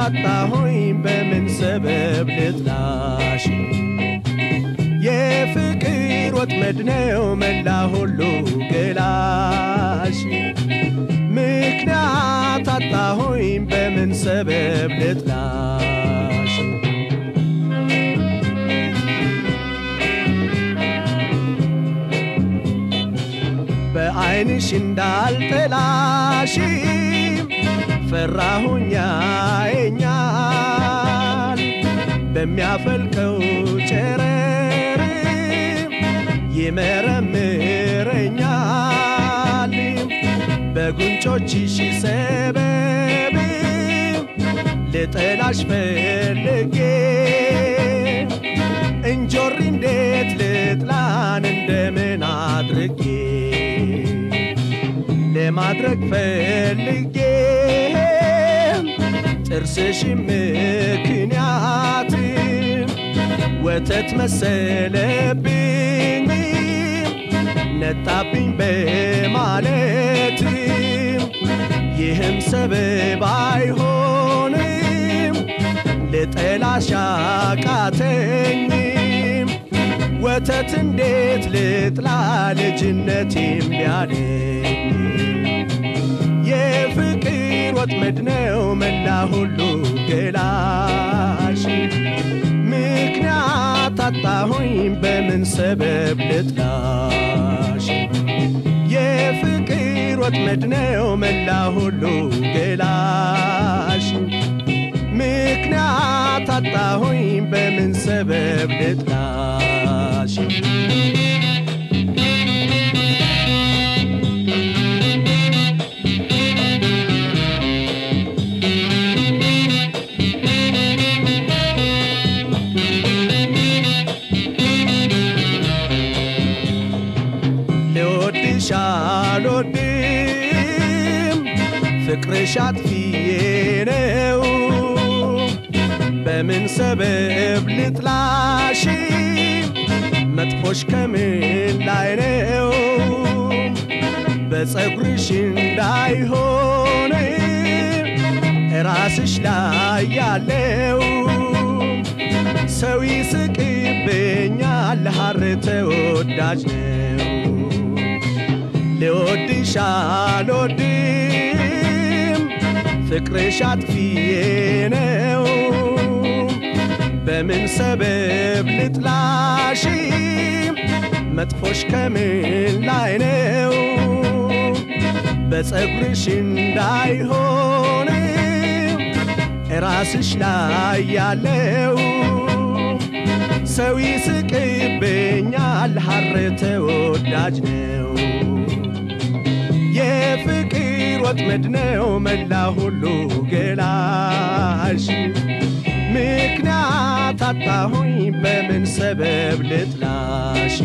አጣሁኝ በምን ሰበብ ልጥላሽ የፍቅር ወጥመድ ነው መላ ሁሉ ገላሽ ምክንያት አጣሁኝ በምን ሰበብ ልጥላሽ በዐይንሽ እንዳልጠላሽ ፈራሁኛ የኛል በሚያፈልቀው ጨረር ይመረምረኛል በጉንጮችሽ ሰበብ ልጠላሽ ፈልጌ እንጆሪ እንዴት ልጥላን እንደምን አድርጌ ለማድረግ ፈልጌ ጥርስሽ ምክንያት ወተት መሰለብኝ ነጣብኝ በማለት ይህም ሰበብ አይሆንም ልጠላሽ አቃተኝም ወተት እንዴት ልጥላ ልጅነቴም ቢያለኝ የፍቅር ወጥመድ ነው መላ ሁሉ ገላሽ ምክንያት አጣሁኝ በምን ሰበብ ልጥላሽ የፍቅር ወጥመድ ነው መላ ሁሉ ገላሽ ምክንያት አጣሁኝ በምን ሰበብ ልጥላሽ ልወድሽ አልወድም ፍቅርሽ አጥፊዬ ነው በምን ሰበብ ልጥላሽ መጥፎሽ ከምን ላይ ነው በፀጉርሽ እንዳይሆን ራስሽ ላይ ያለው ሰው ይስቅብኛል ሐር ተወዳጅ ነው ልወድሽ አልወድም ፍቅርሽ አጥፊዬ ነው በምን ሰበብ ልጥላሽ መጥፎሽ ከምን ላይ ነው በፀጉርሽ እንዳይሆን ራስሽ ላይ ያለው ሰው ይስቅብኛል ሐር ተወዳጅ ነው የፍቅር ወጥመድ ነው መላ ሁሉ ገላሽ ምክንያት አጣሁኝ በምን ሰበብ ልጥላሽ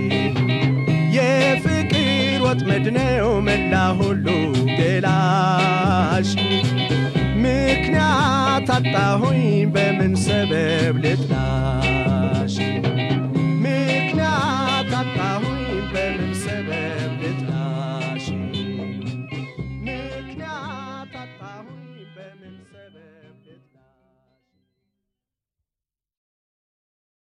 የፍቅር ወጥመድ ነው መላ ሁሉ ገላሽ ምክንያት አጣሁኝ በምን ሰበብ ልጥላሽ